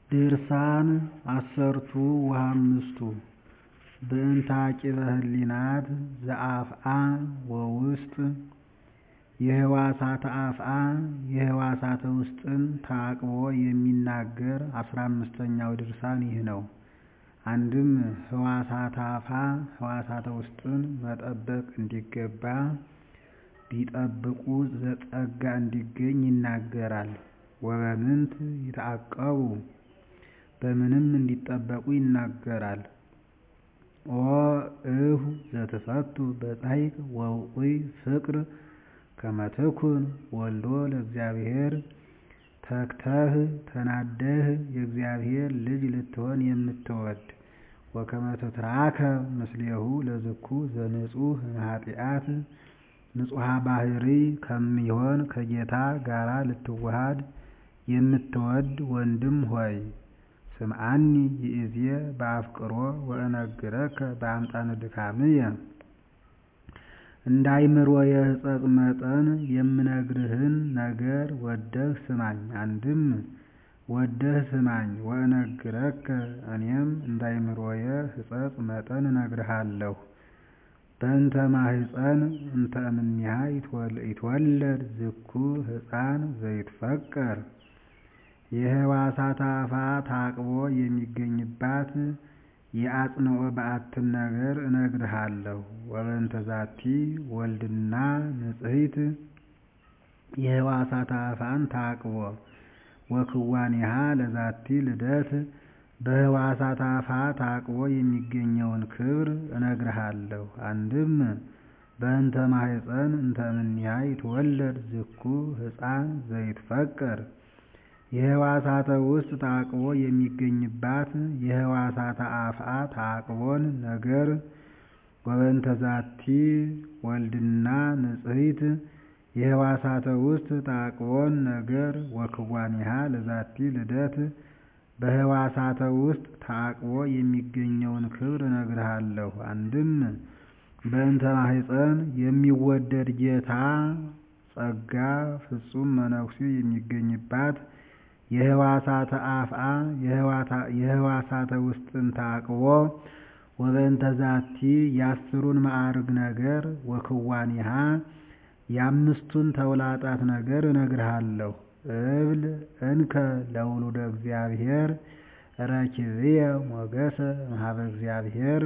ድርሳን ዐሠርቱ ወሃምስቱ በእንተ ዐቂበ ህሊናት ዘአፍአ ወውስጥ የህዋሳተ አፍአ የህዋሳተ ውስጥን ተዓቅቦ የሚናገር አስራ አምስተኛው ድርሳን ይህ ነው። አንድም ህዋሳተ አፍአ ህዋሳተ ውስጥን መጠበቅ እንዲገባ ቢጠብቁ ጸጋ እንዲገኝ ይናገራል። ወበምንት ይትዐቀቡ በምንም እንዲጠበቁ ይናገራል። ኦ እሁ ዘትፈቱ በጻሕቅ ወውዑይ ፍቅር ከመ ትኩን ወልዶ ለእግዚአብሔር ተግተህ ተናደህ የእግዚአብሔር ልጅ ልትሆን የምትወድ ወከመ ትትራከብ ምስሌሁ ለዝኩ ዘንጹሕ እምኃጢአት ንጹሐ ባሕርይ ከሚሆን ከጌታ ጋራ ልትዋሃድ የምትወድ ወንድም ሆይ ስምዓኒ ይእዜ በአፍቅሮ ወእነግረከ በአምጣነ ድካምየ እንደ አእምሮየ ሕጸጽ መጠን የምነግርህን ነገር ወደህ ስማኝ። አንድም ወደህ ስማኝ ወእነግረከ እኔም እንደ አእምሮየ ሕጸጽ መጠን እነግርሃለሁ። በእንተ ማኅፀን እንተ እምኔሃ ይትወለድ ዝኩ ሕፃን ዘይትፈቀር የህዋሳተ አፍአ ተዓቅቦ የሚገኝባት የአጽንዖ በዓትን ነገር እነግርሃለሁ። ወበእንተ ዛቲ ወልድና ንጽሕት የህዋሳተ አፍአን ተዓቅቦ ወክዋኔሃ ለዛቲ ልደት በህዋሳተ አፍአ ተዓቅቦ የሚገኘውን ክብር እነግርሃለሁ። አንድም በእንተ ማኅፀን እንተ እምኔሃ ይትወለድ ዝኩ ሕፃን ዘይትፈቀር የህዋሳተ ውስጥ ተዓቅቦ የሚገኝባት የህዋሳተ አፍአ ተዓቅቦን ነገር ወበእንተ ዛቲ ወልድና ንጽሕት የህዋሳተ ውስጥ ተዓቅቦን ነገር ወክዋኔሃ ለዛቲ ልደት በህዋሳተ ውስጥ ተዓቅቦ የሚገኘውን ክብር እነግርሃለሁ። አንድም በእንተ ማኅፀን የሚወደድ ጌታ ጸጋ ፍጹም መነኩሴ የሚገኝባት የህዋሳተ አፍአ የህዋሳተ ውስጥን ተዓቅቦ ወበእንተ ዛቲ የአስሩን ማዕርግ ነገር ወክዋኔሃ የአምስቱን ተውላጣት ነገር እነግርሃለሁ። እብል እንከ ለውሉደ እግዚአብሔር ረኪብየ ሞገሰ እምኀበ እግዚአብሔር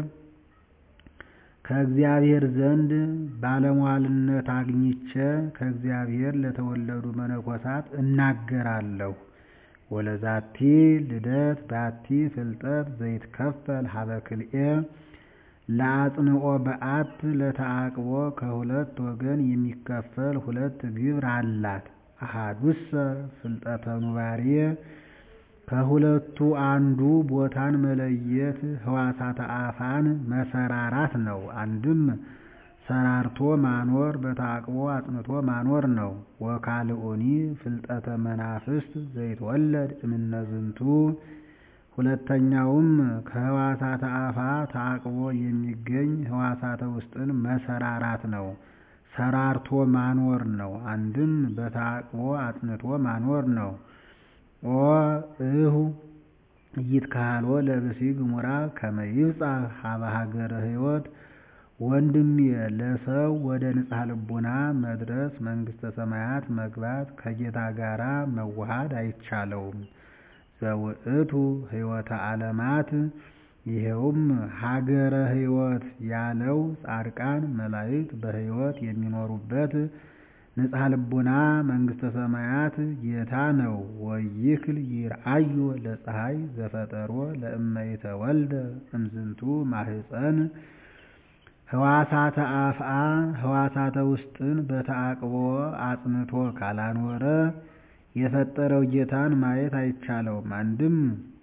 ከእግዚአብሔር ዘንድ ባለሟልነት አግኝቼ ከእግዚአብሔር ለተወለዱ መነኮሳት እናገራለሁ። ወለዛቲ ልደት ባቲ ፍልጠት ዘይትከፈል ኀበ ክልኤ ለአጽንዖ በዓት ለተዓቅቦ ከሁለት ወገን የሚከፈል ሁለት ግብር አላት። አሐዱሰ ፍልጠተ ኑባሬ ከሁለቱ አንዱ ቦታን መለየት ህዋሳተ አፍአን መሰራራት ነው። አንድም ሰራርቶ ማኖር በተዓቅቦ አጽንቶ ማኖር ነው። ወካልኡኒ ፍልጠተ መናፍስት ዘይትወለድ እምነ ዝንቱ ሁለተኛውም ከህዋሳተ አፍአ ተዓቅቦ የሚገኝ ህዋሳተ ውስጥን መሰራራት ነው። ሰራርቶ ማኖር ነው። አንድም በተዓቅቦ አጽንቶ ማኖር ነው። ኦ እሁ ኢይትከሀሎ ለብእሲ ግሙራ ከመ ይብጻሕ ኀበ ሀገረ ሕይወት ወንድሜ ለሰው ወደ ንጽሐ ልቡና መድረስ መንግሥተ ሰማያት መግባት ከጌታ ጋራ መዋሃድ አይቻለውም። ዘውእቱ ሕይወተ ዓለማት ይኸውም ሀገረ ሕይወት ያለው ጻድቃን መላእክት በሕይወት የሚኖሩበት ንጽሐ ልቡና መንግሥተ ሰማያት ጌታ ነው። ወይክል ይርአዮ ለፀሐይ ዘፈጠሮ ለእመ ይተወልደ እምዝንቱ ማኅፀን ህዋሳተ አፍአ ህዋሳተ ውስጥን በተዓቅቦ አጽንቶ ካላኖረ የፈጠረው ጌታን ማየት አይቻለውም። አንድም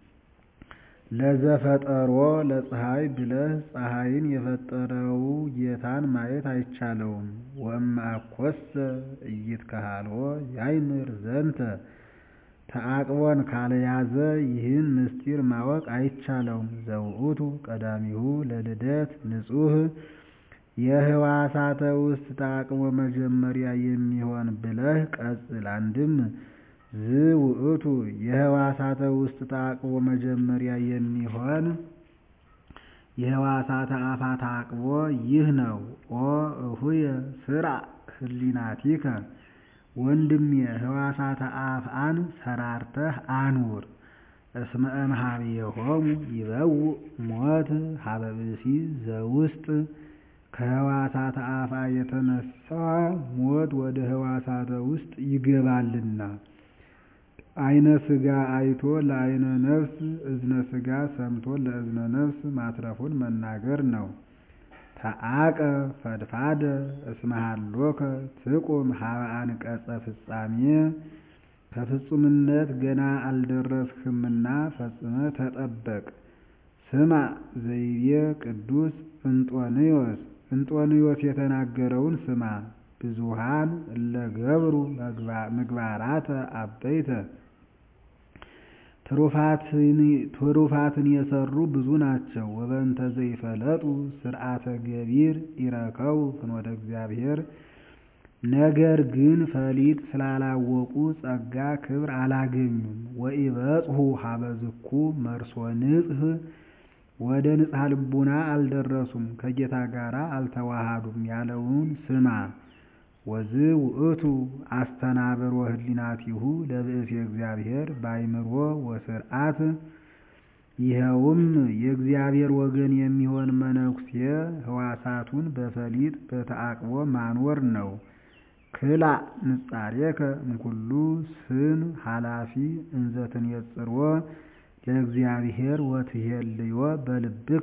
ለዘፈጠሮ ለፀሐይ ብለህ ፀሐይን የፈጠረው ጌታን ማየት አይቻለውም። ወእምአኮሰ ኢይትከሀሎ ያእምር ዘንተ ተዓቅቦን ካልያዘ ይህን ምስጢር ማወቅ አይቻለውም። ዘውእቱ ቀዳሚሁ ለልደት ንጹሕ የህዋሳተ ውስጥ ተዓቅቦ መጀመሪያ የሚሆን ብለህ ቀጽል። አንድም ዝውእቱ የህዋሳተ ውስጥ ተዓቅቦ መጀመሪያ የሚሆን የህዋሳተ አፋ ተዓቅቦ ይህ ነው። ኦ እሁየ ስርዐ ህሊናቲከ ወንድሜ ህዋሳተ አፍአን ሰራርተህ አኑር። እስመ እምኀቤሆሙ ይበውእ ሞት ሀበ ብእሲ ዘውስጥ ከህዋሳተ አፋ የተነሳ ሞት ወደ ህዋሳተ ውስጥ ይገባልና። አይነ ሥጋ አይቶ ለአይነ ነፍስ እዝነ ሥጋ ሰምቶ ለእዝነ ነፍስ ማትረፉን መናገር ነው። ተዓቀብ ፈድፋደ እስመ ሀሎከ ትቁም ሀበ አንቀጸ ፍጻሜ ከፍጹምነት ገና አልደረስህምና ፈጽመህ ተጠበቅ። ስማ ዘይቤ ቅዱስ እንጦንዮስ እንጦንዮስ የተናገረውን ስማ። ብዙኃን እለ ገብሩ ምግባራተ አበይተ ትሩፋትን የሰሩ ብዙ ናቸው። ወበእንተ ዘይፈለጡ ስርዓተ ገቢር ይረከቡ ፍኖተ እግዚአብሔር ነገር ግን ፈሊጥ ስላላወቁ ጸጋ ክብር አላገኙም። ወኢበጽሑ ሀበ ዝኩ መርሶ ንጽሕ ወደ ንጽሐ ልቡና አልደረሱም፣ ከጌታ ጋር አልተዋሃዱም ያለውን ስማ። ወዝ ውእቱ አስተናብሮ ህሊናቲሁ ለብእሲ እግዚአብሔር በአይምሮ ወስርዓት ይኸውም የእግዚአብሔር ወገን የሚሆን መነኩሴ ህዋሳቱን በፈሊጥ በተዓቅቦ ማኖር ነው። ክላእ ንጻሬከ እምኩሉ ስን ኃላፊ እንዘ ትኔጽሮ ለእግዚአብሔር ወትሄልዮ በልብከ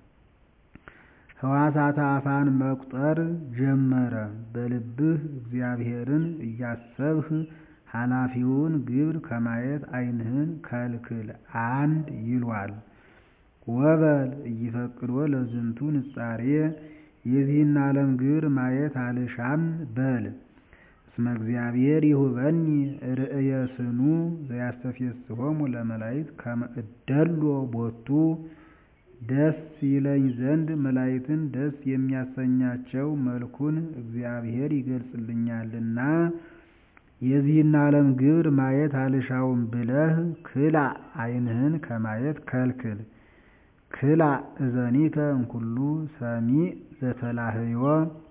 ህዋሳተ አፋን መቁጠር ጀመረ። በልብህ እግዚአብሔርን እያሰብህ ኃላፊውን ግብር ከማየት ዓይንህን ከልክል አንድ ይሏል። ወበል እይፈቅዶ ለዝንቱ ንጻሬ የዚህን ዓለም ግብር ማየት አልሻም በል። እስመ እግዚአብሔር ይሁበኒ ርእየ ስኑ ዘያስተፌስሖሙ ለመላእክት ከመ እደሎ ቦቱ ደስ ይለኝ ዘንድ መላእክትን ደስ የሚያሰኛቸው መልኩን እግዚአብሔር ይገልጽልኛልና የዚህን ዓለም ግብር ማየት አልሻውም ብለህ ክላእ ዓይንህን ከማየት ከልክል። ክላእ እዘኒከ እምኩሉ ሰሚዕ ዘተላህዮ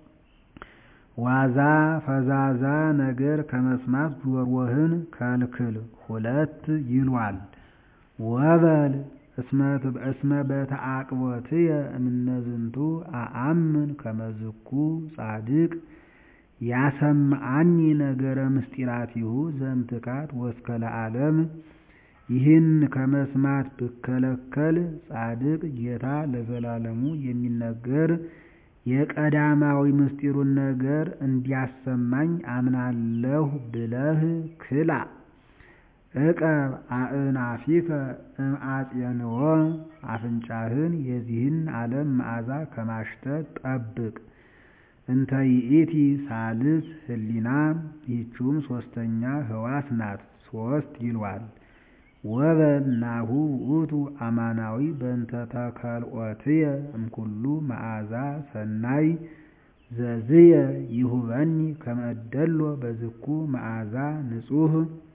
ዋዛ ፈዛዛ ነገር ከመስማት ጆሮህን ከልክል ሁለት ይሏል። ወበል እስመ በተዓቅቦትየ እምነዝንቱ አአምን ከመዝኩ ጻድቅ ያሰምዐኒ ነገረ ምስጢራቲሁ ዘእምትካት ወእስከ ለዓለም። ይህን ከመስማት ብከለከል ጻድቅ ጌታ ለዘላለሙ የሚነገር የቀዳማዊ ምስጢሩን ነገር እንዲያሰማኝ አምናለሁ ብለህ ክላእ። ዕቀብ አእናፊከ እምአጼንዎ አፍንጫህን የዚህን ዓለም መዓዛ ከማሽተት ጠብቅ። እንተ ይእቲ ሳልስ ህሊና ይህችውም ሦስተኛ ህዋስ ናት፣ ሦስት ይሏል። ወበል ናሁ ውእቱ አማናዊ በእንተ ተከልኦትየ እምኩሉ መዓዛ ሰናይ ዘዝየ ይሁበኒ ከመ እደሎ በዝኩ መዓዛ ንጹሕ።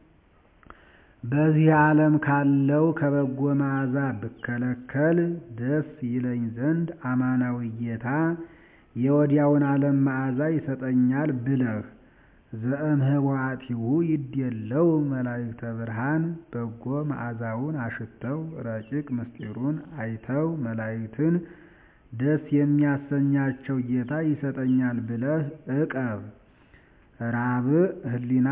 በዚህ ዓለም ካለው ከበጎ መዓዛ ብከለከል ደስ ይለኝ ዘንድ አማናዊ ጌታ የወዲያውን ዓለም መዓዛ ይሰጠኛል ብለህ ዘእምህዋቲሁ ይድየለው መላእክተ ብርሃን በጎ መዓዛውን አሽተው ረቂቅ ምስጢሩን አይተው መላእክትን ደስ የሚያሰኛቸው ጌታ ይሰጠኛል ብለህ ዕቀብ። ራብዕ ህሊና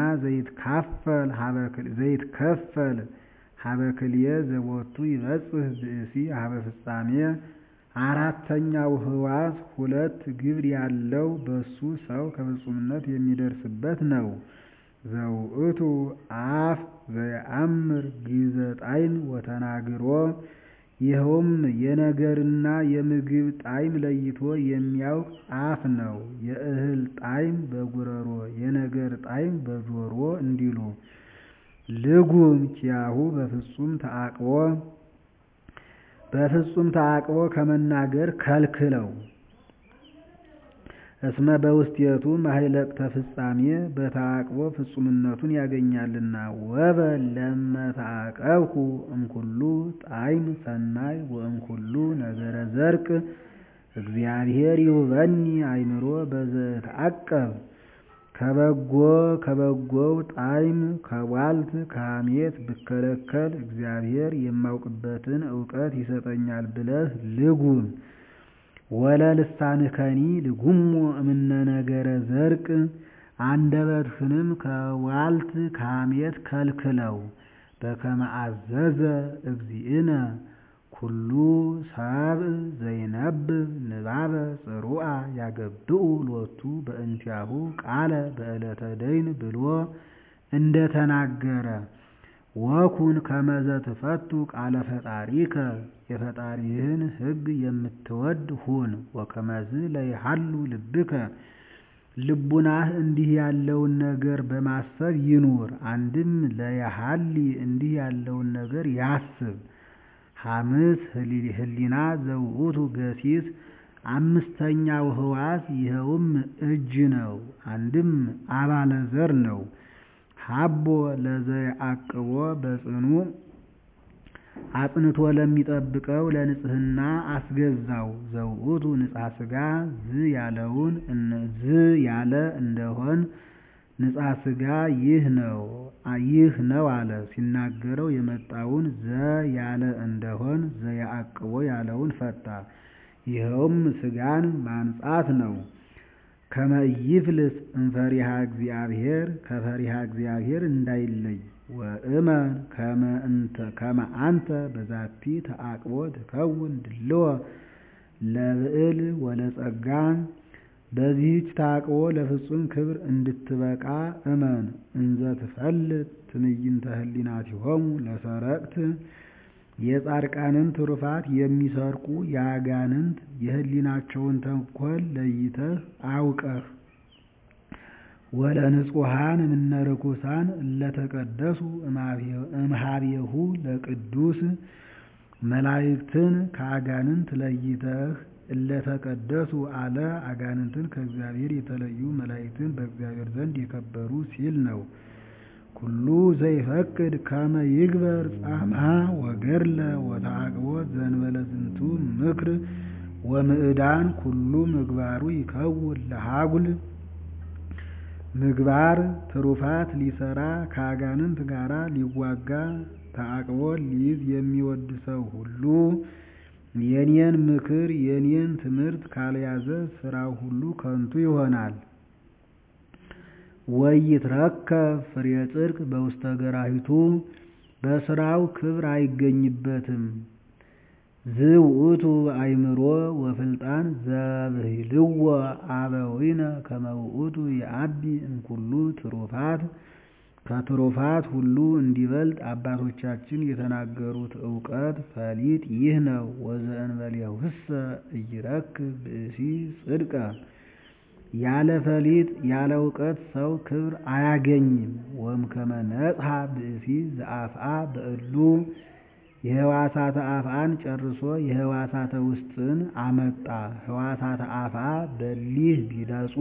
ዘይትከፈል ሀበ ክልኤ ዘቦቱ ይበጽሕ ብእሲ ሀበ ፍጻሜ አራተኛው ህዋስ ሁለት ግብር ያለው በሱ ሰው ከፍጹምነት የሚደርስበት ነው። ዘውእቱ አፍ ዘየአምር ግዘ ጣዕም ወተናግሮ ይኸውም የነገርና የምግብ ጣዕም ለይቶ የሚያውቅ አፍ ነው። የእህል ጣዕም በጉረሮ የነገር ጣዕም በጆሮ እንዲሉ ልጉም ኪያሁ በፍጹም ተዓቅቦ በፍጹም ተዓቅቦ ከመናገር ከልክለው። እስመ በውስቴቱ ማህለቅተ ፍጻሜ በተዓቅቦ ፍጹምነቱን ያገኛልና። ወበል ለመተዓቀብኩ እምኩሉ ጣዕም ሰናይ ወእምኩሉ ነገረ ዘርቅ እግዚአብሔር ይሁበኒ አእምሮ በዘእትዐቀብ ከበጎ ከበጎው ጣዕም ከቧልት ከሐሜት ብከለከል እግዚአብሔር የማውቅበትን እውቀት ይሰጠኛል ብለህ ልጉም። ወለልሳንከኒ ልጉሞ እምነ ነገረ ዘርቅ አንደበትህንም ከቧልት ከሐሜት ከልክለው። በከመ አዘዘ እግዚእነ ኩሉ ሰብእ ዘይነብብ ንባበ ጽሩዓ ያገብኡ ሎቱ በእንቲአሁ ቃለ በዕለተ ደይን ብሎ እንደተናገረ ወኩን ከመዘ ትፈቱ ቃለ ፈጣሪከ የፈጣሪህን ሕግ የምትወድ ሁን። ወከመዝ ለይሃሉ ልብከ ልቡናህ እንዲህ ያለውን ነገር በማሰብ ይኑር። አንድም ለየሃሊ እንዲህ ያለውን ነገር ያስብ። ሐምስ ህሊና ዘውእቱ ገሲስ አምስተኛው ህዋስ ይኸውም እጅ ነው። አንድም አባለ ዘር ነው። ሀቦ ለዘየዐቅቦ በጽኑ አጽንቶ ለሚጠብቀው ለንጽህና አስገዛው። ዘውእቱ ንጽሐ ሥጋ ዝ ያለውን ዝ ያለ እንደሆን ንጽሐ ሥጋ ይህ ነው ይህ ነው አለ። ሲናገረው የመጣውን ዘ ያለ እንደሆን ዘየዐቅቦ ያለውን ፈታ። ይኸውም ሥጋን ማንጻት ነው። ከመ ኢይፍልስ እምፈሪሃ እግዚአብሔር ከፈሪሃ እግዚአብሔር እንዳይለይ ወእመን ከመ አንተ በዛቲ ተዓቅቦ ትከውን ድልዎ ለብዕል ወለጸጋ በዚህች ተዓቅቦ ለፍጹም ክብር እንድትበቃ እመን። እንዘ ትፈልጥ ትዕይንተ ህሊናቲሆሙ ለሰረቅት የጻድቃንን ትሩፋት የሚሰርቁ የአጋንንት የህሊናቸውን ተንኰል ለይተህ አውቀህ ወለንጹሐን እምነ ርኩሳን እለተቀደሱ እምኀቤሁ ለቅዱስ መላእክትን ከአጋንንት ለይተህ እለተቀደሱ አለ። አጋንንትን ከእግዚአብሔር የተለዩ መላእክትን በእግዚአብሔር ዘንድ የከበሩ ሲል ነው። ኩሉ ዘይፈቅድ ከመ ይግበር ጻማ ወገድለ ወተዓቅቦ ዘእንበለ ዝንቱ ምክር ወምዕዳን ኩሉ ምግባሩ ይከውን ለሃጉል ምግባር ትሩፋት ሊሰራ ከአጋንንት ጋር ሊዋጋ ተዓቅቦ ሊይዝ የሚወድ ሰው ሁሉ የኔን ምክር የኔን ትምህርት ካልያዘ ስራው ሁሉ ከንቱ ይሆናል። ወይትረከብ ፍሬ ጽድቅ በውስተ ገራሂቱ በስራው ክብር አይገኝበትም። ዝውእቱ አእምሮ ወፍልጣን ዘብሂልዎ አበዊነ ከመ ውእቱ የአቢ እምኩሉ ትሩፋት ከትሩፋት ሁሉ እንዲበልጥ አባቶቻችን የተናገሩት እውቀት ፈሊጥ ይህ ነው። ወዘእንበሌሁሰ ኢይረክብ ብእሲ ጽድቀ ያለ ፈሊጥ ያለ እውቀት ሰው ክብር አያገኝም። ወእምከመ ነጽሐ ብእሲ ዘአፍአ በእሉ የህዋሳተ አፍአን ጨርሶ የህዋሳተ ውስጥን አመጣ። ህዋሳተ አፍአ በሊህ ቢነጹ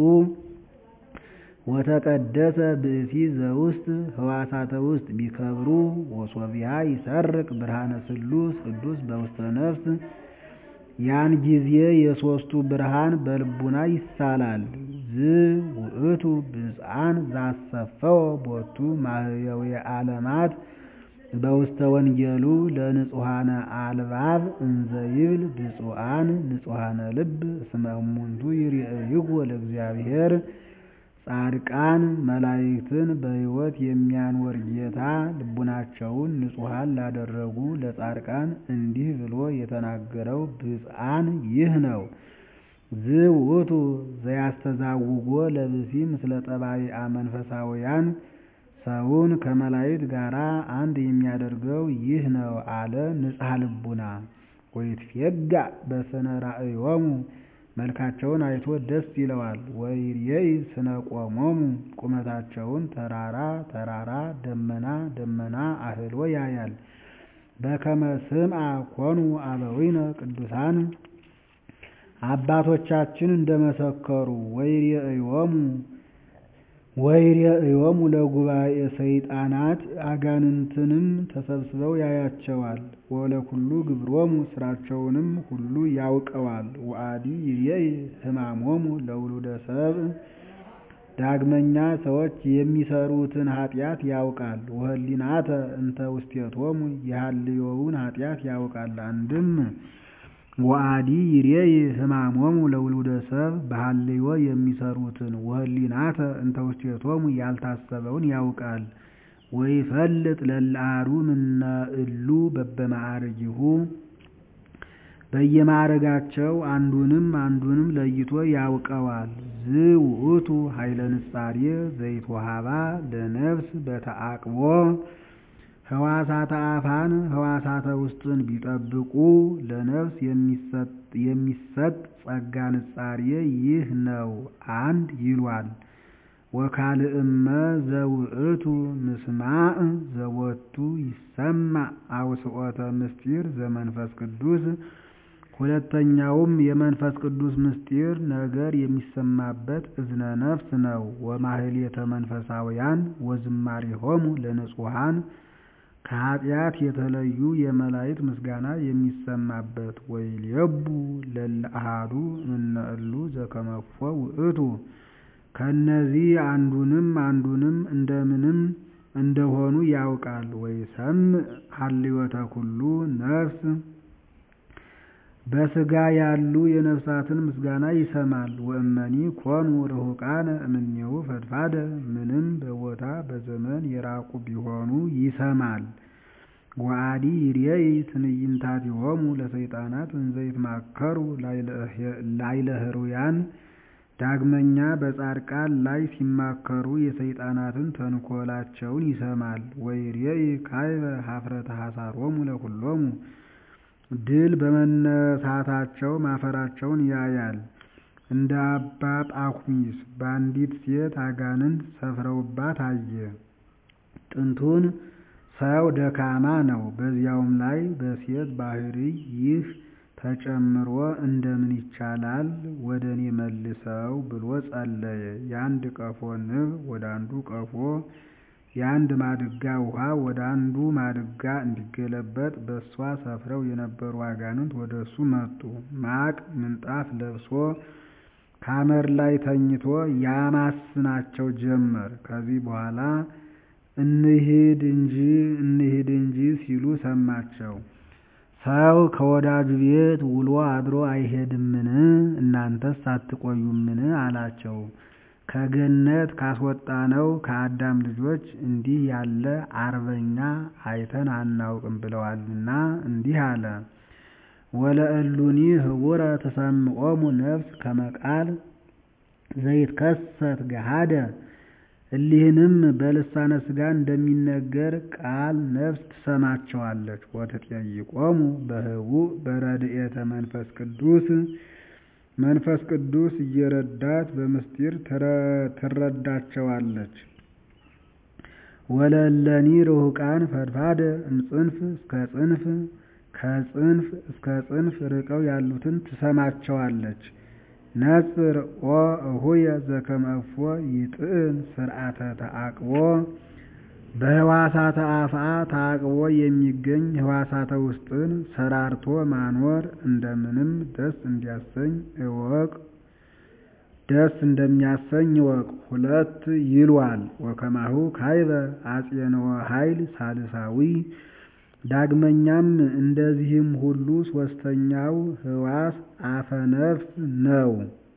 ወተቀደሰ ብእሲ ዘውስጥ ህዋሳተ ውስጥ ቢከብሩ ወሶቢያ ይሰርቅ ብርሃነ ስሉስ ቅዱስ በውስተ ነፍስ ያን ጊዜ የሦስቱ ብርሃን በልቡና ይሳላል። ዝ ውእቱ ብፅዓን ዛሰፈወ ቦቱ ማህየዊ ዓለማት በውስተ ወንጌሉ ለንጹሐነ አልባብ እንዘ ይብል ብፁዓን ንጹሐነ ልብ እስመ እሙንቱ ይርእይዎ ለእግዚአብሔር ጻድቃን መላእክትን በሕይወት የሚያኖር ጌታ ልቡናቸውን ንጹሐን ላደረጉ ለጻድቃን እንዲህ ብሎ የተናገረው ብፅዓን ይህ ነው። ዝውእቱ ዘያስተዛውጎ ለብሲ ምስለ ጠባይአ መንፈሳውያን ሰውን ከመላእክት ጋር አንድ የሚያደርገው ይህ ነው አለ ንጽሐ ልቡና። ወይትፌጋእ በስነ ራእዮሙ መልካቸውን አይቶ ደስ ይለዋል። ወይሬኢ ስነ ቆሞሙ ቁመታቸውን ተራራ ተራራ ደመና ደመና አህሎ ያያል። በከመ ስምዐ ኮኑ አበዊነ ቅዱሳን አባቶቻችን እንደመሰከሩ ወይሬእዮሙ ወይሬእዮሙ ለጉባኤ ሰይጣናት አጋንንትንም ተሰብስበው ያያቸዋል። ወለኩሉ ግብሮሙ ስራቸውንም ሁሉ ያውቀዋል። ወአዲ ይሬኢ ሕማሞሙ ለውሉደ ሰብእ ዳግመኛ ሰዎች የሚሰሩትን ኃጢአት ያውቃል። ወህሊናተ እንተ ውስቴቶሙ የሃልዮውን ኃጢአት ያውቃል። አንድም ወአዲ ይሬኢ ሕማሞሙ ለውሉደ ሰብእ በሃልዮ የሚሰሩትን ወህሊናተ እንተ ውስቴቶሙ ያልታሰበውን ያውቃል። ወይፈልጥ ለለአሐዱ እምነ እሉ በበማዕርጊሁ በየማዕረጋቸው አንዱንም አንዱንም ለይቶ ያውቀዋል። ዝውእቱ ኃይለ ንጻሬ ዘይትወሃባ ለነፍስ በተአቅቦ ሕዋሳተ አፋን ሕዋሳተ ውስጥን ቢጠብቁ ለነፍስ የሚሰጥ ጸጋ ንጻሬ ይህ ነው አንድ ይሏል። ወካልእመ ዘውእቱ ምስማዕ ዘወቱ ይሰማዕ አውስኦተ ምስጢር ዘመንፈስ ቅዱስ ሁለተኛውም የመንፈስ ቅዱስ ምስጢር ነገር የሚሰማበት እዝነ ነፍስ ነው። ወማህሌተ መንፈሳውያን ወዝማሬሆሙ ለንጹሐን ከኃጢአት የተለዩ የመላእክት ምስጋና የሚሰማበት ወይሌቡ ለለአሐዱ እምነ እሉ ዘከመፎ ውእቱ ከእነዚህ አንዱንም አንዱንም እንደምንም እንደሆኑ ያውቃል። ወይሰምዕ ሀልዮተ ኩሉ ነፍስ በሥጋ ያሉ የነፍሳትን ምስጋና ይሰማል። ወእመኒ ኮኑ ርሑቃነ እምኔሁ ፈድፋደ ምንም በቦታ በዘመን የራቁ ቢሆኑ ይሰማል። ወአዲ ይሬኢ ትዕይንታቲሆሙ ለሰይጣናት እንዘ ይትማከሩ ላዕለ ሕሩያን ዳግመኛ በጻድቃን ላይ ሲማከሩ የሰይጣናትን ተንኰላቸውን ይሰማል። ወይሬኢ ካዕበ ኀፍረተ ሐሳሮሙ ለኵሎሙ ድል በመነሳታቸው ማፈራቸውን ያያል። እንደ አባ ጳኩሚስ በአንዲት ሴት አጋንንት ሰፍረውባት አየ። ጥንቱን ሰው ደካማ ነው። በዚያውም ላይ በሴት ባሕርይ ይህ ተጨምሮ እንደምን ይቻላል ወደ እኔ መልሰው ብሎ ጸለየ። የአንድ ቀፎ ንብ ወደ አንዱ ቀፎ የአንድ ማድጋ ውሃ ወደ አንዱ ማድጋ እንዲገለበጥ በእሷ ሰፍረው የነበሩ አጋንንት ወደ እሱ መጡ። ማቅ ምንጣፍ ለብሶ ካመር ላይ ተኝቶ ያማስናቸው ጀመር። ከዚህ በኋላ እንሂድ እንጂ እንሂድ እንጂ ሲሉ ሰማቸው። ሰው ከወዳጁ ቤት ውሎ አድሮ አይሄድምን? እናንተስ አትቆዩምን? አላቸው። ከገነት ካስወጣነው ከአዳም ልጆች እንዲህ ያለ አርበኛ አይተን አናውቅም ብለዋልና እንዲህ አለ። ወለእሉኒ ህቡረ ተሰምዖሙ ነፍስ ከመቃል ዘይትከሰት ገሃደ እሊህንም በልሳነ ሥጋ እንደሚነገር ቃል ነፍስ ትሰማቸዋለች። ወትጠይቆሙ በህቡዕ በረድኤተ መንፈስ ቅዱስ መንፈስ ቅዱስ እየረዳት በምስጢር ትረዳቸዋለች። ወለለኒ ርሑቃን ፈድፋደ እምጽንፍ እስከ ጽንፍ ከጽንፍ እስከ ጽንፍ ርቀው ያሉትን ትሰማቸዋለች። ነጽር ኦ እሁየ ዘከመ እፎ ይጥዕም ስርዓተ ተአቅቦ በህዋሳተ አፍአ ታቅቦ የሚገኝ ህዋሳተ ውስጥን ሰራርቶ ማኖር እንደምንም ደስ እንዲያሰኝ እወቅ ደስ እንደሚያሰኝ እወቅ። ሁለት ይሏል። ወከማሁ ካይበ አጼንወ ኃይል ሳልሳዊ ዳግመኛም እንደዚህም ሁሉ ሶስተኛው ህዋስ አፈነፍስ ነው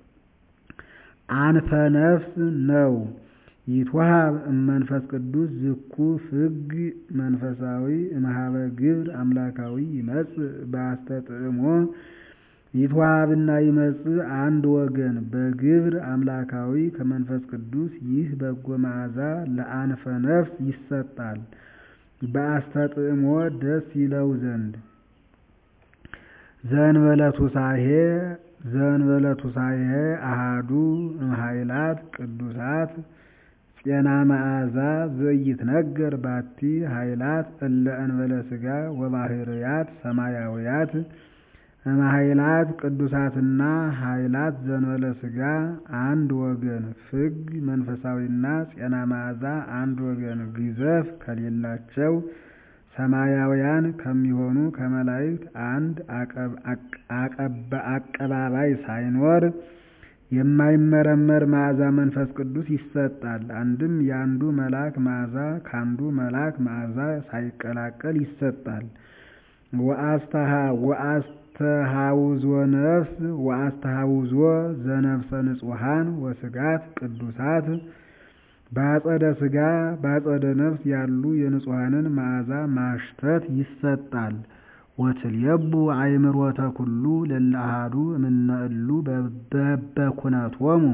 አንፈነፍስ ነው። ይትወሃብ እመንፈስ ቅዱስ ዝኩ ፍግ መንፈሳዊ እምኀበ ግብር አምላካዊ ይመጽእ በአስተጥዕሞ ይትወሃብና ይመጽእ አንድ ወገን በግብር አምላካዊ ከመንፈስ ቅዱስ ይህ በጎ መዓዛ ለአንፈ ነፍስ ይሰጣል በአስተጥዕሞ ደስ ይለው ዘንድ ዘእንበለቱሳሄ ዘእንበለቱሳሄ አሃዱ እምኃይላት ቅዱሳት ጤና መዓዛ ዘይትነገር ባቲ ኃይላት እለ እንበለ ሥጋ ወባሕርያት ሰማያውያት እምኃይላት ቅዱሳትና ኃይላት ዘንበለ ሥጋ አንድ ወገን ፍግ መንፈሳዊና ፄና መዓዛ አንድ ወገን ግዘፍ ከሌላቸው ሰማያውያን ከሚሆኑ ከመላእክት አንድ አቀባባይ ሳይኖር የማይመረመር መዓዛ መንፈስ ቅዱስ ይሰጣል። አንድም የአንዱ መልአክ መዓዛ ከአንዱ መልአክ መዓዛ ሳይቀላቀል ይሰጣል። ወአስተሃውዞ ነፍስ ወአስተሃውዞ ዘነፍሰ ንጹሐን ወሥጋት ቅዱሳት በአጸደ ሥጋ በአጸደ ነፍስ ያሉ የንጹሐንን መዓዛ ማሽተት ይሰጣል። ወትልየቡ አእምሮተ ኩሉ ለእለ አሐዱ እምነ እሉ በበኩነቶሙ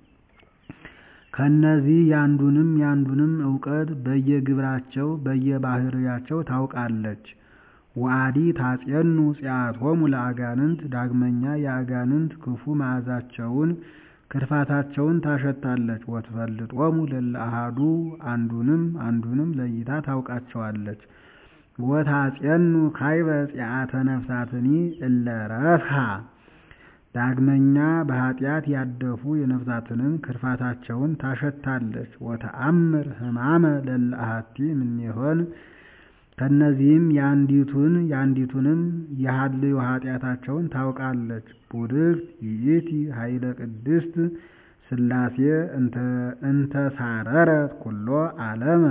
ከእነዚህ ያንዱንም ያንዱንም እውቀት በየግብራቸው በየባህርያቸው ታውቃለች። ወአዲ ታጼኑ ጺአቶሙ ለአጋንንት ዳግመኛ የአጋንንት ክፉ መዓዛቸውን ክርፋታቸውን ታሸታለች። ወትፈልጦሙ ለእለ አሐዱ አንዱንም አንዱንም ለይታ ታውቃቸዋለች። ወታጼኑ ካይበ ጺአተ ነፍሳትኒ እለ ረፍሃ ዳግመኛ በኃጢአት ያደፉ የነፍሳትንም ክርፋታቸውን ታሸታለች። ወተአምር ሕማመ ለእለ አሐቲ እምኔሆን ከእነዚህም የአንዲቱን የአንዲቱንም የሀልዮ ኃጢአታቸውን ታውቃለች። ቡድክት ይእቲ ኃይለ ቅድስት ሥላሴ እንተሳረረት ኩሎ ዓለመ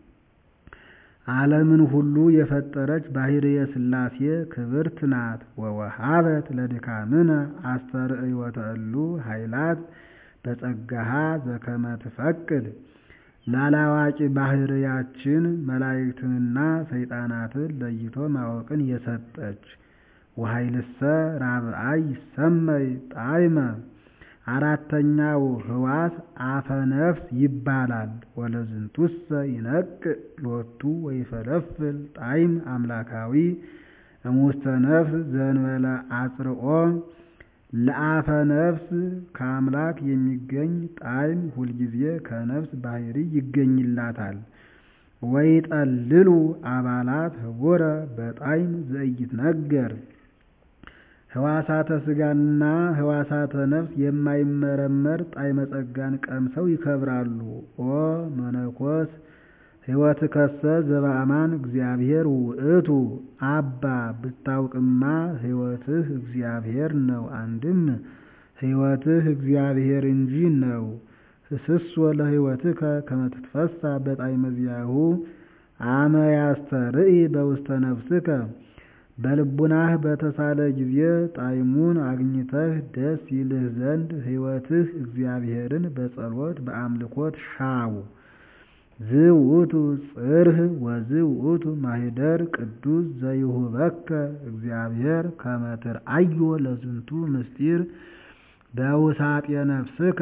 ዓለምን ሁሉ የፈጠረች ባሕርየ ሥላሴ ክብርት ናት። ወወሃበት ለድካምነ አስተርእዮተ እሉ ኃይላት በጸጋሃ ዘከመ ትፈቅድ ላላዋቂ ባሕርያችን መላእክትንና ሰይጣናትን ለይቶ ማወቅን የሰጠች። ወኃይልሰ ራብአይ ይሰመይ ጣዕመ አራተኛው ሕዋስ አፈ ነፍስ ይባላል። ወለዝንቱሰ ይነቅዕ ሎቱ ወይፈለፍል ጣዕም አምላካዊ እሙስተ ነፍስ ዘእንበለ አጽርኦ ለአፈ ነፍስ ከአምላክ የሚገኝ ጣዕም ሁልጊዜ ከነፍስ ባሕሪ ይገኝላታል። ወይጠልሉ አባላት ህቡረ በጣዕም ዘኢይትነገር ሕዋሳተ ሥጋና ሕዋሳተ ነፍስ የማይመረመር ጣዕመ ጸጋን ቀምሰው ይከብራሉ። ኦ መነኮስ ሕይወትከሰ ዘበአማን እግዚአብሔር ውእቱ አባ ብታውቅማ ሕይወትህ እግዚአብሔር ነው። አንድም ሕይወትህ እግዚአብሔር እንጂ ነው። ህስሶ ለሕይወትከ ከመ ትትፈሳ በጣዕመ ዚአሁ አመ ያስተርኢ በውስተ ነፍስከ በልቡናህ በተሳለ ጊዜ ጣዕሙን አግኝተህ ደስ ይልህ ዘንድ ሕይወትህ እግዚአብሔርን በጸሎት በአምልኮት ሻው። ዝውእቱ ጽርህ ወዝውእቱ ማኅደር ቅዱስ ዘይሁበከ እግዚአብሔር ከመ ትርአዮ ለዝንቱ ምስጢር በውሳጤ ነፍስከ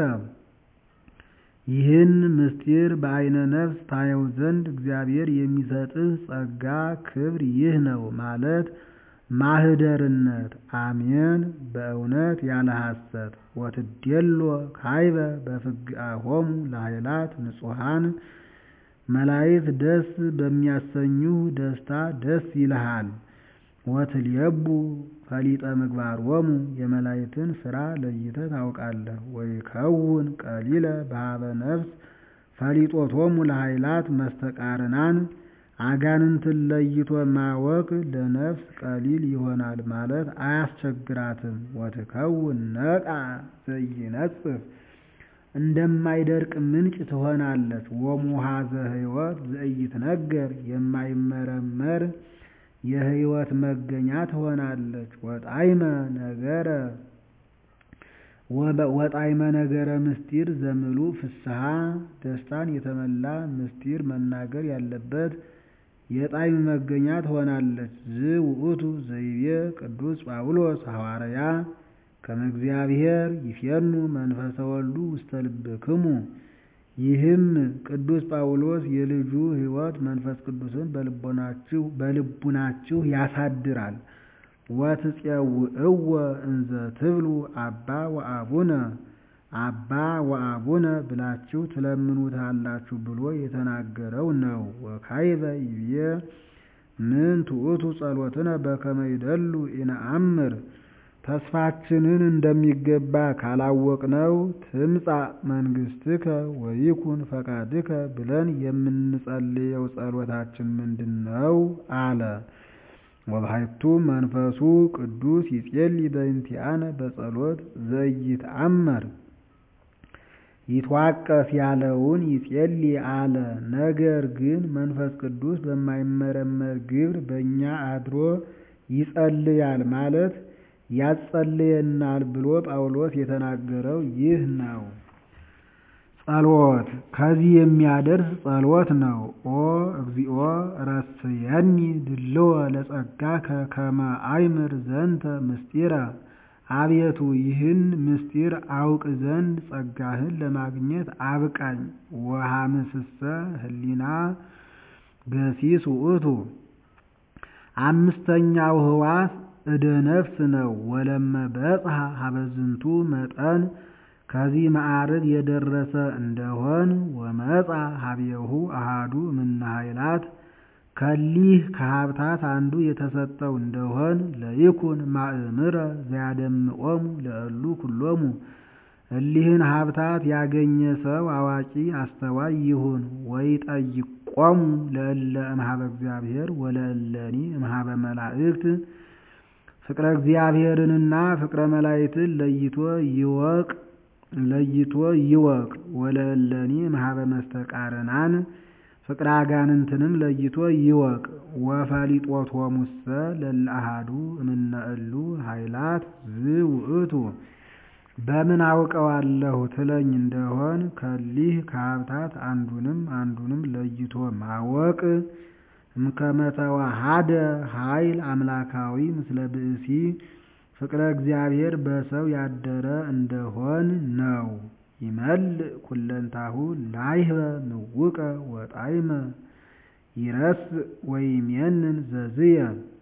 ይህን ምስጢር በዐይነ ነፍስ ታየው ዘንድ እግዚአብሔር የሚሰጥህ ጸጋ ክብር ይህ ነው ማለት ማኅደርነት። አሜን በእውነት ያለ ሐሰት። ወትዴሎ ካይበ በፍግአሆሙ ለኃይላት ንጹሐን መላእክት ደስ በሚያሰኙህ ደስታ ደስ ይልሃል። ወትልየቡ ፈሊጠ ምግባሮሙ የመላእክትን ሥራ ለይተህ ታውቃለህ። ወይከውን ቀሊለ በኀበ ነፍስ ፈሊጦቶሙ ለኃይላት መስተቃርናን አጋንንትን ለይቶ ማወቅ ለነፍስ ቀሊል ይሆናል ማለት አያስቸግራትም። ወትከውን ነቃ ዘይነጽፍ እንደማይደርቅ ምንጭ ትሆናለች። ወሙሃዘ ሕይወት ዘኢይትነገር የማይመረመር የሕይወት መገኛ ትሆናለች። ወጣዕመ ነገረ ወጣዕመ ነገረ ምስጢር ዘምሉእ ፍስሐ ደስታን የተመላ ምስጢር መናገር ያለበት የጣዕም መገኛ ትሆናለች። ዝውእቱ ዘይቤ ቅዱስ ጳውሎስ ሐዋርያ ከመ እግዚአብሔር ይፌኑ መንፈሰ ወልዱ ውስተ ልብክሙ ይህም ቅዱስ ጳውሎስ የልጁ ሕይወት መንፈስ ቅዱስን በልቡናችሁ ያሳድራል። ወትፄውዕወ እንዘ ትብሉ አባ ወአቡነ አባ ወአቡነ ብላችሁ ትለምኑታላችሁ ብሎ የተናገረው ነው። ወካዕበ ይቤ ምን ትዑቱ ጸሎትነ በከመ ይደሉ ኢነአምር ተስፋችንን እንደሚገባ ካላወቅነው ትምጻእ መንግሥትከ ወይኩን ፈቃድከ ብለን የምንጸልየው ጸሎታችን ምንድን ነው? አለ። ወባሕቱ መንፈሱ ቅዱስ ይጼልይ በእንቲአነ በጸሎት ዘኢይትአመር ይትዋቀስ ያለውን ይጼልይ አለ። ነገር ግን መንፈስ ቅዱስ በማይመረመር ግብር በእኛ አድሮ ይጸልያል ማለት ያጸልየናል ብሎ ጳውሎስ የተናገረው ይህ ነው። ጸሎት ከዚህ የሚያደርስ ጸሎት ነው። ኦ እግዚኦ ረስየኒ ድልዎ ለጸጋከ ከመ አእምር ዘንተ ምስጢረ አቤቱ ይህን ምስጢር አውቅ ዘንድ ጸጋህን ለማግኘት አብቃኝ። ወሐምስሰ ህሊና ገሲስ ውእቱ አምስተኛው ህዋስ እደ ነፍስ ነው። ወለመ በጽሐ ሀበዝንቱ መጠን ከዚህ ማዕርግ የደረሰ እንደሆን ወመጻ ሀቤሁ አሃዱ እምነ ኃይላት ከሊህ ከሀብታት አንዱ የተሰጠው እንደሆን ለይኩን ማእምረ ዘያደምዖሙ ለእሉ ኩሎሙ እሊህን ሀብታት ያገኘ ሰው አዋቂ አስተዋይ ይሁን። ወይጠይቆሙ ለእለ እምኀበ እግዚአብሔር ወለእለኒ እምኀበ መላእክት ፍቅረ እግዚአብሔርንና ፍቅረ መላእክትን ለይቶ ይወቅ ለይቶ ይወቅ። ወለእለኒ እምኀበ መስተቃርናን ፍቅረ አጋንንትንም ለይቶ ይወቅ። ወፈሊጦቶሙሰ ለእለ አሐዱ እምነ እሉ ኃይላት ዝውእቱ በምን አውቀዋለሁ ትለኝ እንደሆን ከሊህ ከሀብታት አንዱንም አንዱንም ለይቶ ማወቅ እምከመ ተዋሃደ ኃይል አምላካዊ ምስለ ብእሲ ፍቅረ እግዚአብሔር በሰው ያደረ እንደሆን ነው። ይመልእ ኩለንታሁ ላይህበ ምውቀ ወጣዕመ ይረስእ ወይሜንን ዘዝየ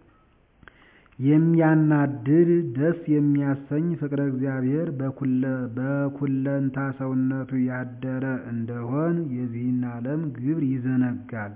የሚያናድድ ደስ የሚያሰኝ ፍቅረ እግዚአብሔር በኩለንታ ሰውነቱ ያደረ እንደሆን የዚህን ዓለም ግብር ይዘነጋል።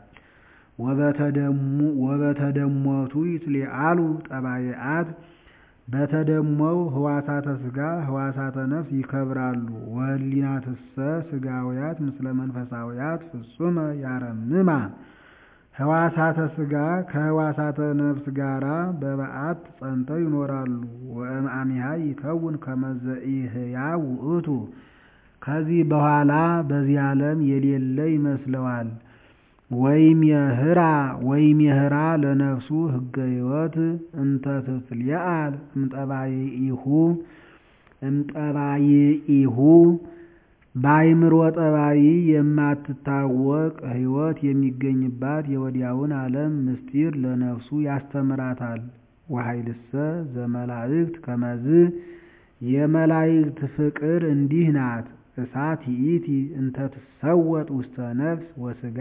ወበተደሞቱ ይትሊአሉ ጠባይአት በተደሞው ህዋሳተ ሥጋ ህዋሳተ ነፍስ ይከብራሉ። ወህሊናትሰ ሥጋውያት ምስለ መንፈሳውያት ፍጹመ ያረምማ ህዋሳተ ሥጋ ከህዋሳተ ነፍስ ጋራ በበዓት ጸንተው ይኖራሉ። ወእምአሚሃ ይከውን ከመ ዘኢሕያው ውእቱ ከዚህ በኋላ በዚህ ዓለም የሌለ ይመስለዋል። ወይም የህራ ወይም የህራ ለነፍሱ ህገ ሕይወት እንተ ትትሊአል እምጠባይኢሁ እምጠባይኢሁ በአይምሮ ጠባይ የማትታወቅ ሕይወት የሚገኝባት የወዲያውን ዓለም ምስጢር ለነፍሱ ያስተምራታል። ወኃይልሰ ዘመላእክት ከመዝ የመላእክት ፍቅር እንዲህ ናት። እሳት ይእቲ እንተ ትሰወጥ ውስተ ነፍስ ወሥጋ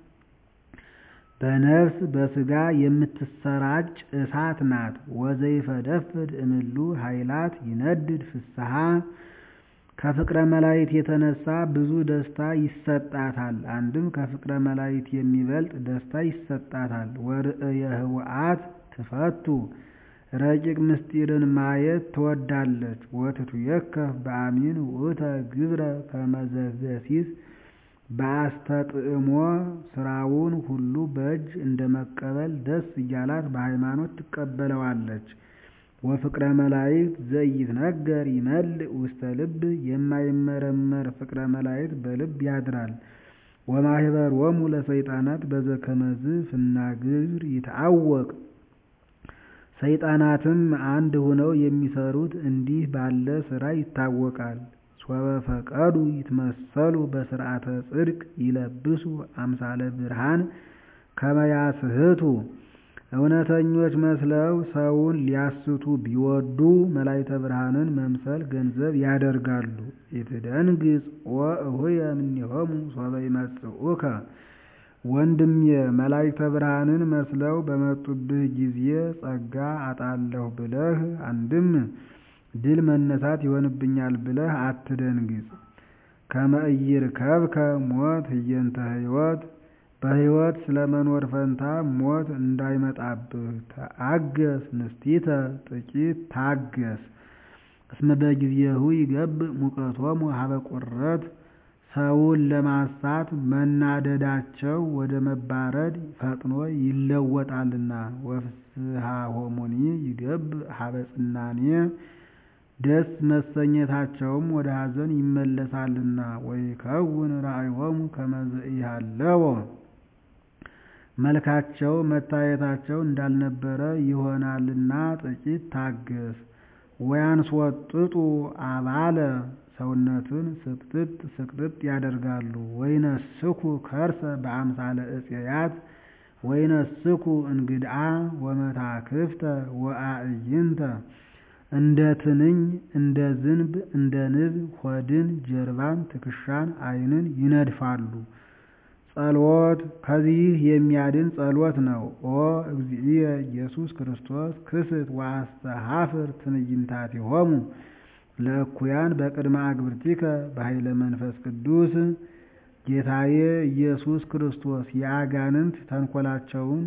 በነፍስ በሥጋ የምትሰራጭ እሳት ናት። ወዘይፈደፍድ እምሉ ኃይላት ይነድድ ፍስሐ ከፍቅረ መላእክት የተነሳ ብዙ ደስታ ይሰጣታል። አንድም ከፍቅረ መላእክት የሚበልጥ ደስታ ይሰጣታል። ወርእየ ህውአት ትፈቱ ረቂቅ ምስጢርን ማየት ትወዳለች። ወትትዌከፍ በአሚን ውእተ ግብረ ከመዘገሲስ በአስተጥዕሞ ስራውን ሁሉ በእጅ እንደ መቀበል ደስ እያላት በሃይማኖት ትቀበለዋለች። ወፍቅረ መላእክት ዘኢይትነገር ይመልእ ውስተ ልብ የማይመረመር ፍቅረ መላእክት በልብ ያድራል። ወማህበሮሙ ለሰይጣናት በዘከመዝ ፍናግር ይትአወቅ ሰይጣናትም አንድ ሆነው የሚሰሩት እንዲህ ባለ ስራ ይታወቃል። ሶበ ፈቀዱ ይትመሰሉ በስርዓተ ጽድቅ ይለብሱ አምሳለ ብርሃን ከመ ያስሕቱ እውነተኞች መስለው ሰውን ሊያስቱ ቢወዱ መላእክተ ብርሃንን መምሰል ገንዘብ ያደርጋሉ። ኢትደንግጽ ወእሁየ እምኔሆሙ ሶበ ይመጽኡከ ወንድሜ መላእክተ ብርሃንን መስለው በመጡብህ ጊዜ ጸጋ አጣለሁ ብለህ አንድም ድል መነሳት ይሆንብኛል ብለህ አትደንግጽ። ከመ ኢይርከብከ ሞት ህየንተ ሕይወት በሕይወት ስለመኖር ፈንታ ሞት እንዳይመጣብህ ተአገስ ንስቲተ ጥቂት ታገስ። እስመ በጊዜሁ ይገብእ ሙቀቶሙ ሀበ ቁረት ሰውን ለማሳት መናደዳቸው ወደ መባረድ ፈጥኖ ይለወጣልና። ወፍስሐሆሙኒ ይገብእ ሀበ ጽናኔ ደስ መሰኘታቸውም ወደ ሐዘን ይመለሳልና። ወይከውን ራእዮሙ ከመ ዘኢሃለወ መልካቸው መታየታቸው እንዳልነበረ ይሆናልና ጥቂት ታገስ። ወያንስወጥጡ አባለ ሰውነትን ስቅጥጥ ስቅጥጥ ያደርጋሉ። ወይነስኩ ከርሰ በአምሳለ ዕፄያት ወይነስኩ እንግድአ ወመታክፍተ ወአዕይንተ እንደ ትንኝ እንደ ዝንብ እንደ ንብ ሆድን ጀርባን ትከሻን ዓይንን ይነድፋሉ። ጸሎት ከዚህ የሚያድን ጸሎት ነው። ኦ እግዚእየ ኢየሱስ ክርስቶስ ክስት ወአስተሐፍር ትዕይንታቲሆሙ ለእኩያን በቅድመ አግብርቲከ በኃይለ መንፈስ ቅዱስ። ጌታዬ ኢየሱስ ክርስቶስ የአጋንንት ተንኰላቸውን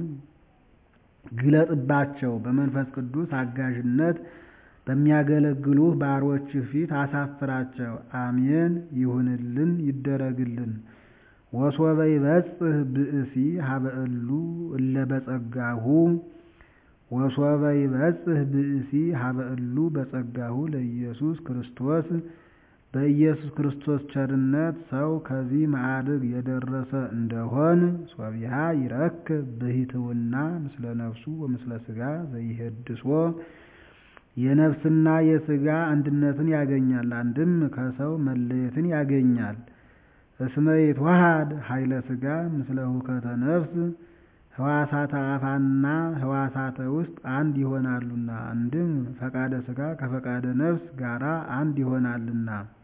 ግለጥባቸው፣ በመንፈስ ቅዱስ አጋዥነት በሚያገለግሉህ ባሮችህ ፊት አሳፍራቸው። አሜን ይሁንልን ይደረግልን። ወሶበ ይበጽሕ ብእሲ ሀበ እሉ እለ በጸጋሁ ወሶበ ይበጽሕ ብእሲ ሀበ እሉ በጸጋሁ ለኢየሱስ ክርስቶስ በኢየሱስ ክርስቶስ ቸርነት ሰው ከዚህ ማዕርግ የደረሰ እንደሆን ሶቢሃ ይረክብ ብሂትውና ምስለ ነፍሱ ወምስለ ሥጋ ዘይሄድሶ የነፍስና የሥጋ አንድነትን ያገኛል። አንድም ከሰው መለየትን ያገኛል። እስመ ይትወሃድ ኃይለ ሥጋ ምስለ ሁከተ ነፍስ ህዋሳተ አፋና ህዋሳተ ውስጥ አንድ ይሆናሉና። አንድም ፈቃደ ሥጋ ከፈቃደ ነፍስ ጋራ አንድ ይሆናልና።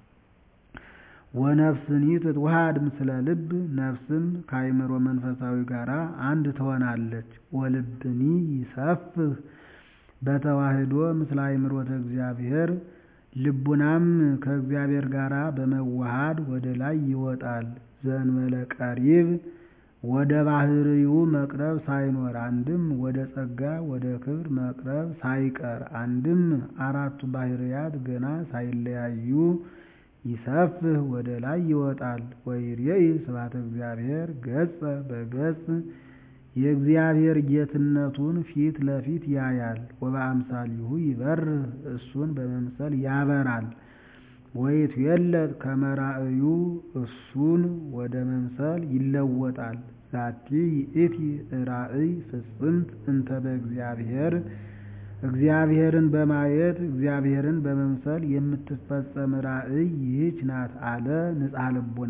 ወነፍስኒ ትትወሃድ ምስለ ልብ ነፍስም ከአእምሮ መንፈሳዊ ጋራ አንድ ትሆናለች። ወልብኒ ይሰፍህ በተዋህዶ ምስለ አእምሮተ እግዚአብሔር ልቡናም ከእግዚአብሔር ጋር በመዋሃድ ወደ ላይ ይወጣል። ዘእንበለ ቀሪብ ወደ ባህርዩ መቅረብ ሳይኖር አንድም ወደ ጸጋ ወደ ክብር መቅረብ ሳይቀር አንድም አራቱ ባህርያት ገና ሳይለያዩ ይሰፍህ ወደ ላይ ይወጣል። ወይሬኢ ስብሐተ እግዚአብሔር ገጸ በገጽ የእግዚአብሔር ጌትነቱን ፊት ለፊት ያያል። ወበአምሳሊሁ ይበርህ እሱን በመምሰል ያበራል። ወይትዌለጥ ከመ ራእዩ እሱን ወደ መምሰል ይለወጣል። ዛቲ ይእቲ ራእይ ፍጽምት እንተ በእግዚአብሔር እግዚአብሔርን በማየት እግዚአብሔርን በመምሰል የምትፈጸም ራእይ ይህች ናት አለ ንጽሐ ልቡና።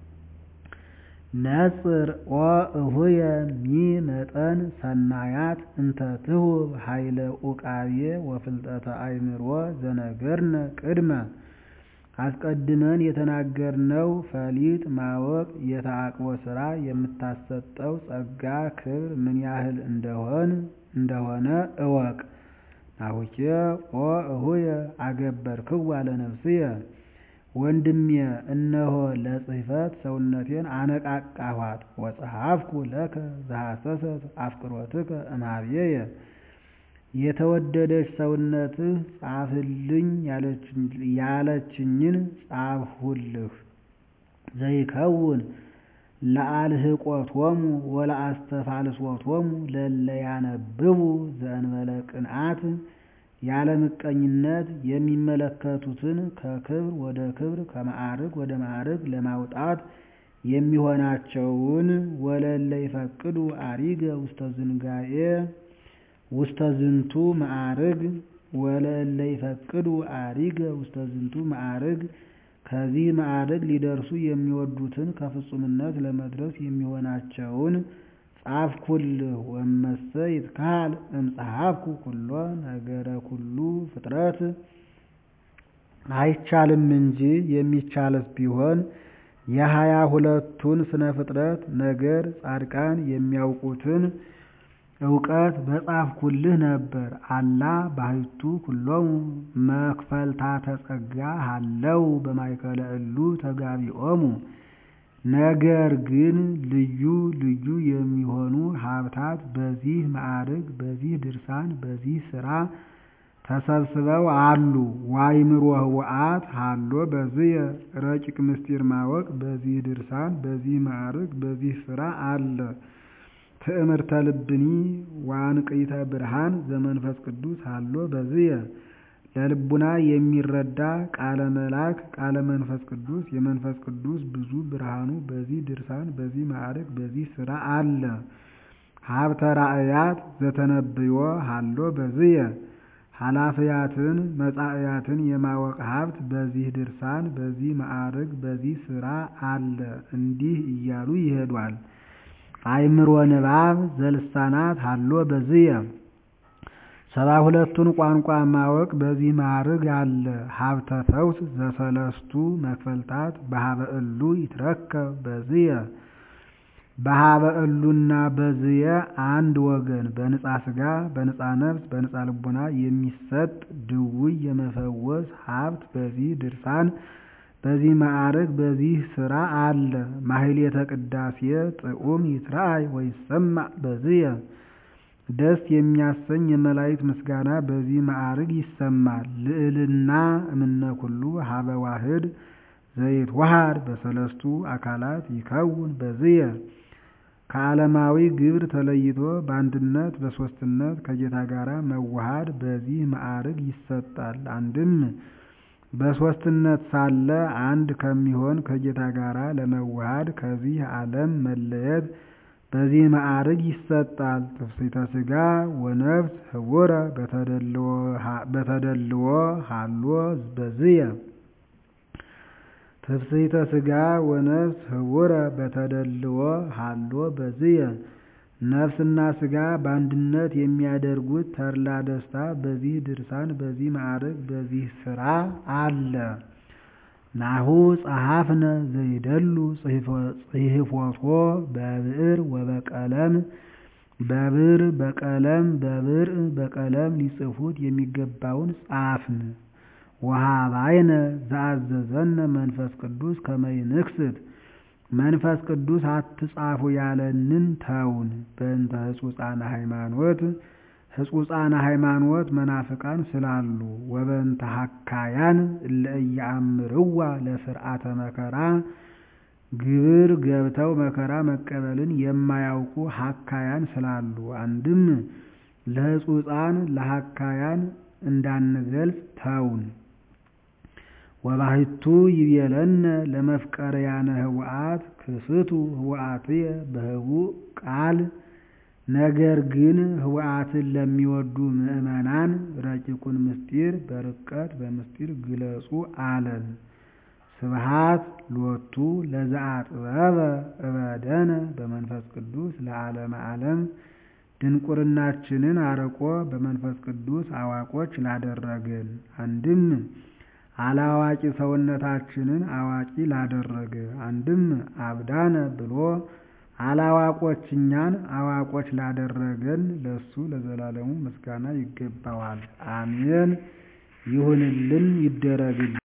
ነጽር ኦ እሁየ ሚ መጠን ሰናያት እንተ ትሁብ ኃይለ ኡቃቤ ወፍልጠተ አእምሮ ዘነገርነ ቅድመ አስቀድመን የተናገርነው ፈሊጥ ማወቅ የተአቅቦ ሥራ የምታሰጠው ጸጋ ክብር ምን ያህል እንደሆን እንደሆነ እወቅ። ናሁኬ ኦ እሁየ አገበርክዋ ለነፍስየ ወንድሜ እነሆ ለጽሕፈት ሰውነቴን አነቃቃኋት። ወጸሐፍኩ ለከ ዘሐሰሰት አፍቅሮትከ እምኀቤየ የተወደደች ሰውነትህ ጻፍልኝ ያለችኝን ጻፍሁልህ። ዘይከውን ለአልህቆቶሙ ወለአስተፋልሶቶሙ ለእለ ያነብቡ ዘእንበለ ቅንዓት ያለ ምቀኝነት የሚመለከቱትን ከክብር ወደ ክብር ከማዕርግ ወደ ማዕርግ ለማውጣት የሚሆናቸውን ወለለ ይፈቅዱ አሪገ ውስተ ዝንጋኤ ውስተ ዝንቱ ማዕርግ ወለለ ይፈቅዱ አሪገ ውስተ ዝንቱ ማዕርግ ከዚህ ማዕርግ ሊደርሱ የሚወዱትን ከፍጹምነት ለመድረስ የሚሆናቸውን ጻፍኩልህ። ወመሰ ይትካል እምጸሐፍኩ ኩሎ ነገረ ኩሉ ፍጥረት አይቻልም እንጂ የሚቻልስ ቢሆን የሀያ ሁለቱን ስነ ፍጥረት ነገር ጻድቃን የሚያውቁትን እውቀት በጻፍኩልህ ነበር። አላ ባሕቱ ኩሎሙ መክፈልታተ ጸጋ ሀለው በማእከለ እሉ ተጋቢኦሙ። ነገር ግን ልዩ ልዩ የሚሆኑ ሀብታት በዚህ ማዕርግ፣ በዚህ ድርሳን፣ በዚህ ሥራ ተሰብስበው አሉ። ዋይምሮ ህውአት ሀሎ በዝየ ረቂቅ ምስጢር ማወቅ በዚህ ድርሳን፣ በዚህ ማዕርግ፣ በዚህ ሥራ አለ። ትዕምርተ ልብኒ ዋንቅይተ ብርሃን ዘመንፈስ ቅዱስ ሀሎ በዝየ ለልቡና የሚረዳ ቃለ መልአክ ቃለ መንፈስ ቅዱስ የመንፈስ ቅዱስ ብዙ ብርሃኑ በዚህ ድርሳን በዚህ ማዕርግ በዚህ ሥራ አለ። ሀብተ ራእያት ዘተነብዮ ሀሎ በዝየ ኃላፊያትን መጻእያትን የማወቅ ሀብት በዚህ ድርሳን በዚህ ማዕርግ በዚህ ሥራ አለ። እንዲህ እያሉ ይሄዷል። አእምሮ ንባብ ዘልሳናት ሀሎ በዝየ ሰባ ሁለቱን ቋንቋ ማወቅ በዚህ ማዕርግ አለ። ሀብተ ፈውስ ዘሰለስቱ መክፈልታት በሀበ እሉ ይትረከብ በዝየ በሀበ እሉና በዝየ አንድ ወገን በንጻ ስጋ በንጻ ነፍስ በንጻ ልቡና የሚሰጥ ድውይ የመፈወስ ሀብት በዚህ ድርሳን በዚህ ማዕርግ በዚህ ሥራ አለ። ማሕሌተ ቅዳሴ ጥዑም ይትረአይ ወይሰማዕ በዝየ ደስ የሚያሰኝ የመላእክት ምስጋና በዚህ ማዕርግ ይሰማል። ልዕልና እምነ ኩሉ ሀበ ዋህድ ዘይትወሃድ በሰለስቱ አካላት ይከውን በዝየ ከዓለማዊ ግብር ተለይቶ በአንድነት በሦስትነት ከጌታ ጋር መዋሃድ በዚህ ማዕርግ ይሰጣል። አንድም በሦስትነት ሳለ አንድ ከሚሆን ከጌታ ጋር ለመዋሃድ ከዚህ ዓለም መለየት በዚህ ማዕርግ ይሰጣል። ትፍሥሕተ ሥጋ ወነፍስ ህቡረ በተደልዎ ሀሎ በዝየ ትፍሥሕተ ሥጋ ወነፍስ ህቡረ በተደልዎ ሀሎ በዝየ ነፍስና ሥጋ በአንድነት የሚያደርጉት ተድላ ደስታ በዚህ ድርሳን በዚህ ማዕርግ በዚህ ሥራ አለ። ናሁ ጸሐፍነ ዘይደሉ ጽሕፎቶ በብዕር ወበቀለም በብር በቀለም በብር በቀለም ሊጽፉት የሚገባውን ጻፍን። ወሀባይነ ዘአዘዘነ መንፈስ ቅዱስ ከመ ይንክስት መንፈስ ቅዱስ አትጻፉ ያለንን ተውን። በእንተ ሕጹጻነ ሃይማኖት ሕጹጻነ ሃይማኖት መናፍቃን ስላሉ ወበእንተ ሐካያን እለ ኢየአምርዋ ለፍርዓተ መከራ ግብር ገብተው መከራ መቀበልን የማያውቁ ሐካያን ስላሉ አንድም ለሕጹጻን ለሐካያን እንዳንገልጽ ተውን። ወባሕቱ ይቤለነ ለመፍቀርያነ ህውአት ክስቱ ህውአትየ በህቡዕ ቃል ነገር ግን ህውአትን ለሚወዱ ምዕመናን ረቂቁን ምስጢር በርቀት በምስጢር ግለጹ አለን። ስብሃት ሎቱ ለዘአጥበበ እበደነ በመንፈስ ቅዱስ ለዓለመ ዓለም ድንቁርናችንን አርቆ በመንፈስ ቅዱስ አዋቆች ላደረገን አንድም አላዋቂ ሰውነታችንን አዋቂ ላደረገ አንድም አብዳነ ብሎ አላዋቆች እኛን አዋቆች ላደረገን ለሱ ለዘላለሙ ምስጋና ይገባዋል። አሜን። ይሁንልን ይደረግልን።